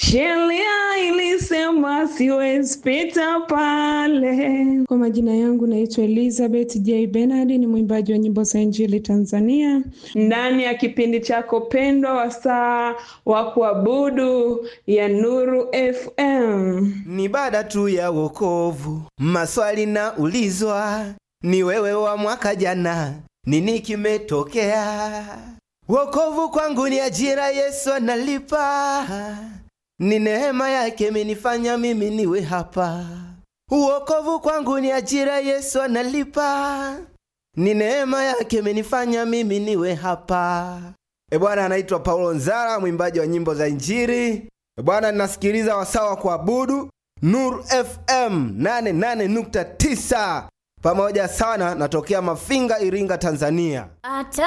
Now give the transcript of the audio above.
sheria ilisema siwezi pita pale. Kwa majina yangu naitwa Elizabeth J Bernard, ni mwimbaji wa nyimbo za Injili Tanzania, ndani ya kipindi chako pendwa wasaa wa kuabudu ya Nuru FM. Ni baada tu ya wokovu, maswali na ulizwa, ni wewe wa mwaka jana, nini kimetokea? Wokovu kwangu ni ajira, Yesu analipa, ni neema yake imenifanya mimi niwe hapa. Wokovu kwangu ni ajira, Yesu analipa, ni neema yake imenifanya mimi niwe hapa. E bwana, anaitwa Paulo Nzara, mwimbaji wa nyimbo za Injili. E bwana, ninasikiliza wasaa wa kuabudu Nuru FM 88.9 pamoja sana, natokea Mafinga, Iringa, Tanzania. Ata